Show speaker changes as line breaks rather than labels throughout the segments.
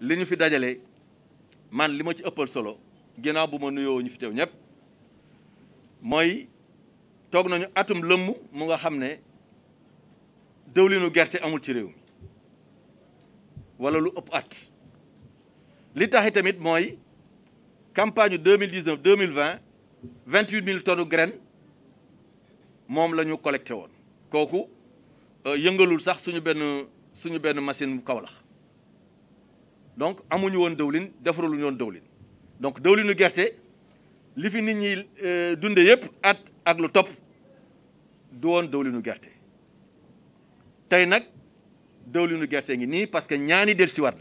li ñu fi dajale man li ma ci ëppal solo ginnaaw bu ma nuyoo ñu fi teew ñëpp mooy toog nañu atum lëmm mu nga xam ne dëwlinu gerte amul ci réew mi wala lu ëpp at li taxi tamit mooy campagne deux mille dix neuf deux mille vingt vingt huit mille tonnes graines moom la ñu collecté woon kooku yëngalul sax suñu benn suñu benn machine Kaolack donc amuñu woon dëwlin defaruñu woon dëwlin donc dëwlinu gerte li fi nit ñi dunde yëpp at ak lu topp du woon dëwlinu gerte tey nag dëwlinu gerte ngi nii parce que ñaani del siwaat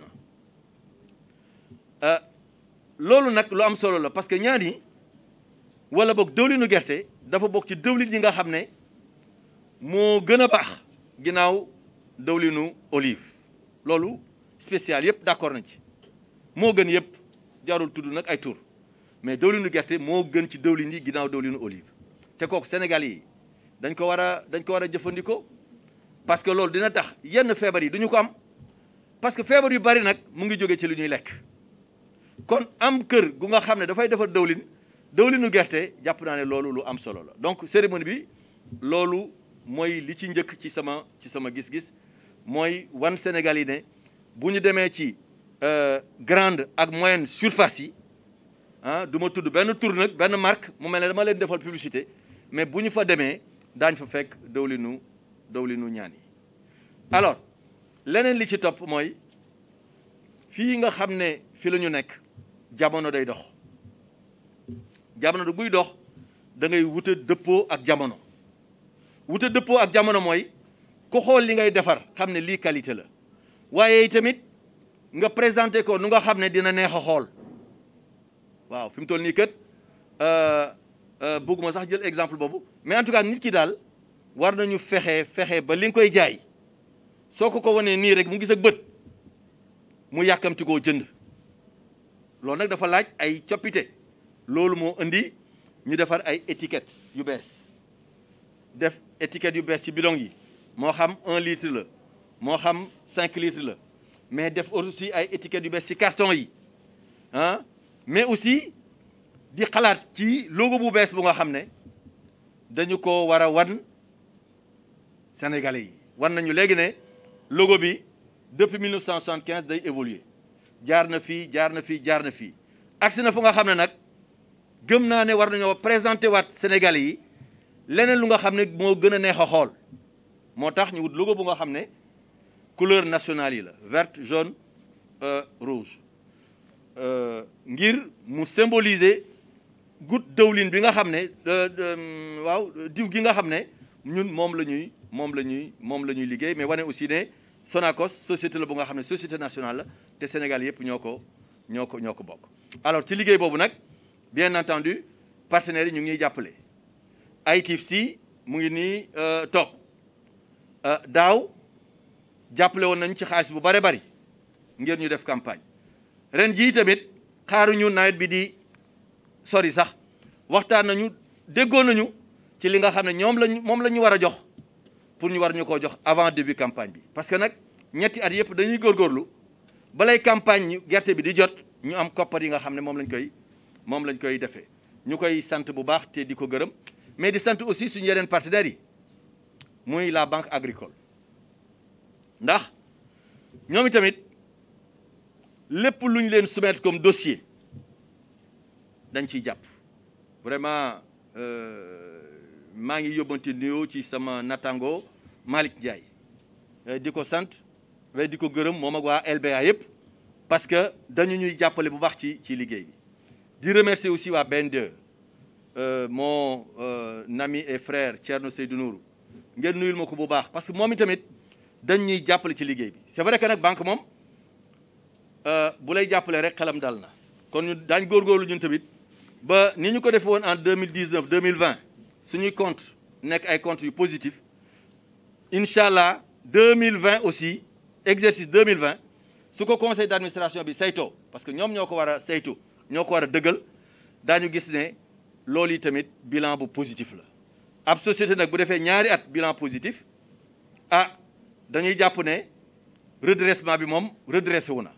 na loolu nag lu am solo la parce que ñaani wala boog dëwlinu gerte dafa bokk ci dëwlin yi nga xam ne moo gën a baax ginnaaw dëwlinu olive loolu spécial yëpp d'accord nañ ci moo gën yëpp jarul tudd nag ay tur mais dëwlinu gerte moo gën ci dëwlin yi ginnaaw dëwlinu olive te kooku Sénégal yi dañ ko war a dañ ko war a jëfandikoo parce que loolu dina tax yenn feebar yi duñu ko am parce que feebar yu bari nag mu ngi jóge ci lu ñuy lekk kon am kër gu nga xam ne dafay defar dëwlin dëwlinu gerte jàpp naa ne loolu lu am solo la donc cérémonie bi loolu mooy li ci njëkk ci sama ci sama gis-gis mooy wan Sénégal yi ne bu ñu demee ci grande ak moyenne surface yi ah du ma tudd benn tur nag benn marque mu mel ne dama leen defal publicité mais bu ñu fa demee daañ fa fekk dëwlinu dëwlinu ñaan yi alors leneen li ci topp mooy fii nga xam ne fi la ñu nekk jamono day dox jamono du buy dox da ngay wuta dëppoo ak jamono wuta dëppoo ak jamono mooy ku xool li ngay defar xam ne lii qualité la waaye tamit nga présenté ko nu nga xam ne dina neex a xool waaw fi mu toll nii kat bëgguma sax jël exemple boobu mais en tout cas nit ki daal war nañu fexe fexe ba li nga koy jaay soo ko ko wanee nii rek mu gis ak bët mu yàkkamti koo jënd loolu nag dafa laaj ay coppite loolu moo indi ñu defar ay étiquette yu bees def étiquette yu bees ci bidon yi moo xam un litre la moo xam cinq litres la mais def aussi ay étiquettes yu bees ci carton yi ah mais aussi di xalaat ci logo bu bees bu nga xam ne dañu ko war a wan Sénégalais yi wan nañu léegi ne logo bi depuis 1975 day évoluer jaar na fii jaar na fii jaar na fii agsi na fu nga xam ne nag gëm naa ne war nañoo présenter waat Sénégalais yi leneen lu nga xam ne moo gën a neex a xool moo tax ñu wut logo bu nga xam ne couleur nationale yi la verte jaune rouge ngir mu symboliser goutte dëwlin bi nga xam ne waaw diw gi nga xam ne ñun moom la ñuy moom la ñuy moom la ñuy liggéey mais wane aussi ne Sonacos société la bu nga xam ne société nationale la te Sénégal yëpp ñoo ko ñoo ko ñoo ko bokk. alors ci liggéey boobu nag bien entendu partenaires yi ñu ngi ñuy jàppale ITFC mu ngi nii toog daaw jàppale woon nañ ci xaalis bu bare bari ngir ñu def campagne ren jii tamit xaaruñu nawet bi di sori sax waxtaan nañu déggoon nañu ci li nga xam ne ñoom lañ moom la ñu war a jox pour ñu war ñu koo jox avant début campagne bi parce que nag ñetti at yëpp dañuy góorgóorlu balay campagne ñu gerte bi di jot ñu am koppar yi nga xam ne moom lañ koy moom lañ koy defee ñu koy sant bu baax te di ko gërëm mais di sant aussi suñu yeneen partenaires yi muy la banque agricole ndax ñoom itamit lépp lu ñu leen soumettre comme dossier dañ ciy jàpp vraiment maa ngi yóbbante nuyoo ci sama nattango Malick Ndiaye di ko sant mais di ko gërëm moom ak waa LBA yëpp parce que dañu ñuy jàppale bu baax ci ci liggéey bi di remercier aussi waa BNDE mon ami et frère Thierno Seydou Nourou ngeen nuyul ma ko bu baax parce que moom itamit dañ ñuy jàppale ci liggéey bi c'est vrai que nag banque moom bu lay jàppale rek xelam dal na kon ñu daañ góorgóorlu ñun tamit ba ni ñu ko defee woon en 2019 2020 suñuy compte nekk ay comptes yu positif incha allah 2020 aussi exercice 2020 su ko conseil d'administration bi saytoo parce que ñoom ñoo ko war a saytu ñoo ko war a dëggal daañu gis ne loolu yi tamit bilan bu positif la ab société nag bu defee ñaari at bilan positif ah dañuy jàpp ne redressement bi moom redressé wu na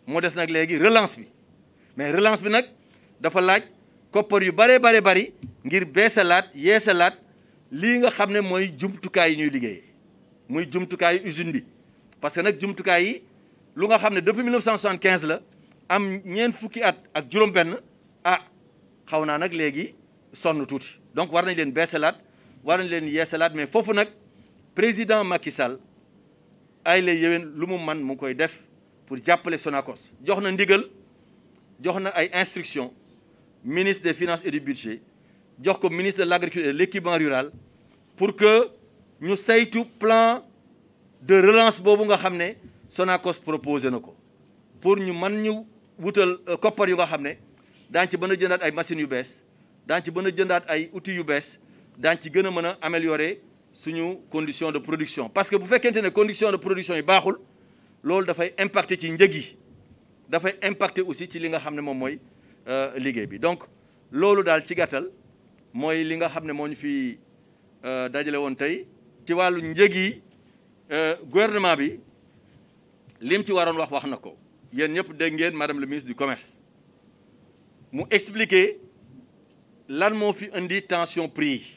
moo des nag léegi relance bi mais relance bi nag dafa laaj koppar yu bare bare bari ngir beesalaat yeesalaat lii nga xam ne mooy jumtukaay yi ñuy liggéeyee muy jumtukaayu usine bi parce que nag jumtukaay yi lu nga xam ne depuis 1975 la am ñeent fukki at ak juróom-benn ah xaw naa nag léegi sonn tuuti donc war nañ leen beesalaat war nañ leen yeesalaat mais foofu nag président Macky Sall ay la yéwén lu mu man mu ngi koy def pour jàppale Sonacos jox na ndigal jox na ay instructions ministre des finances et du budget jox ko ministre de l'agriculture et de l'équipement rural pour que ñu saytu plan de relance boobu nga xam ne Sonacos proposé na ko pour ñu mën ñu wutal koppar yu nga xam ne daañu ci mën a jëndaat ay machines yu bees daañu ci mën a jëndaat ay outils yu bees daañu ci gën a mën a améliorer suñu condition de production parce que bu fekkente ne condition de production yi baaxul loolu dafay impacter ci njëg yi dafay impacter aussi ci li nga xam ne moom mooy liggéey bi donc loolu daal ci gàttal mooy li nga xam ne moo ñu fi dajale woon tey ci wàllu njëg yi gouvernement bi lim ci waroon wax wax na ko yéen ñëpp dégg ngeen madame le ministre du commerce mu expliquer lan moo fi indi tension prix yi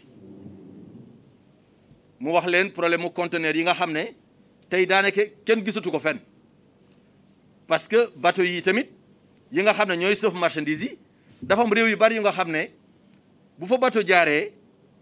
mu wax leen problème mu conteneur yi nga xam ne tey daanaka kenn gisatu ko fenn parce que bateau yi tamit yi nga xam ne ñooy sëf marchandise yi dafa am réew yu bari yu nga xam ne bu fa bateau jaaree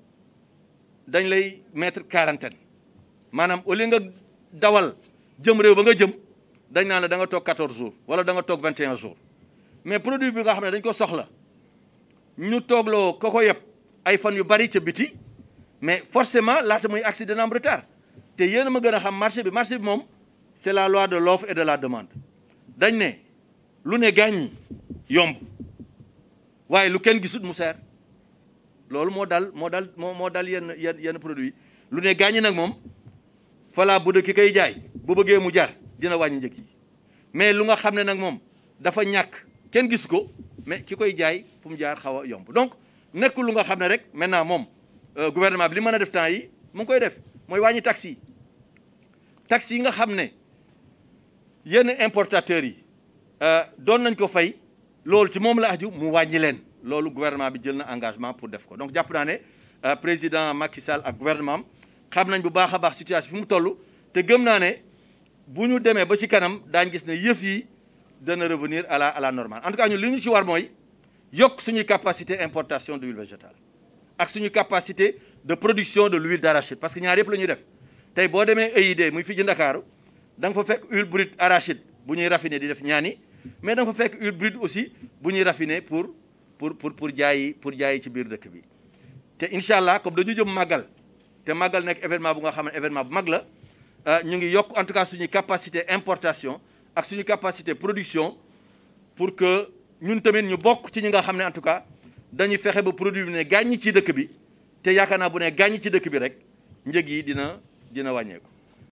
dañ lay mettre quarantaine maanaam au lieu nga dawal jëm réew ba nga jëm dañ naan la da nga toog 14 jours wala da nga toog 21 jours mais produit bi nga xam ne dañ ko soxla ñu toogloo ko ko yëpp ay fan yu bari ca biti mais forcément laata muy agsi dina am retard te yéen a ma gën a xam marché bi marché bi moom c'est la loi de l'offre et de la demande dañ ne lu ne gàññi yomb waaye lu kenn gisut mu seer loolu moo dal moo dal moo moo dal yenn yenn yenn produit lu ne gàññi nag moom falaa bu dee ki koy jaay bu bëggee mu jar dina wàññi njëg yi mais lu nga xam ne nag moom dafa ñàkk kenn gis ko mais ki koy jaay fu mu jaar xaw a yomb donc nekkul lu nga xam ne rek maintenant moom gouvernement bi li mën a def temps yi mu ngi koy def mooy wàññi taxes yi taxes yi nga xam ne yenn importateurs yi doon nañ ko fay loolu ci moom la aju mu wàññi leen loolu gouvernement bi jël na engagement pour def ko donc jàpp naa ne président Macky Sall ak gouvernement am xam nañ bu baax a baax situation fi mu toll te gëm naa ne bu ñu demee ba ci kanam daañ gis ne yëf yi dana revenir à la à la normale en tout cas ñun li ñu ci war mooy yokk suñuy capacité importation d'huile végétale ak suñu capacité de production de l'huile d'arachide parce que ñaar yëpp la ñuy def tey boo demee EID muy fii ci Ndakaaru da nga fa fekk huile brute arachide bu ñuy raffiner di def ñaani mais da nga fa fekk huile brute aussi bu ñuy raffiner pour pour pour pour jaayi pour jaayi ci biir dëkk bi te incha allah comme dañu jëm màggal te màggal nekk événement bu nga xam ne événement bu mag la ñu ngi yokk en tout cas suñuy capacité importation ak suñu capacité production pour que ñun tamit ñu bokk ci ñi nga xam ne en tout cas dañuy fexe ba produit bi ne gàññi ci dëkk bi te yaakaar naa bu ne gàññi ci dëkk bi rek njëg yi dina dina wàññeeku.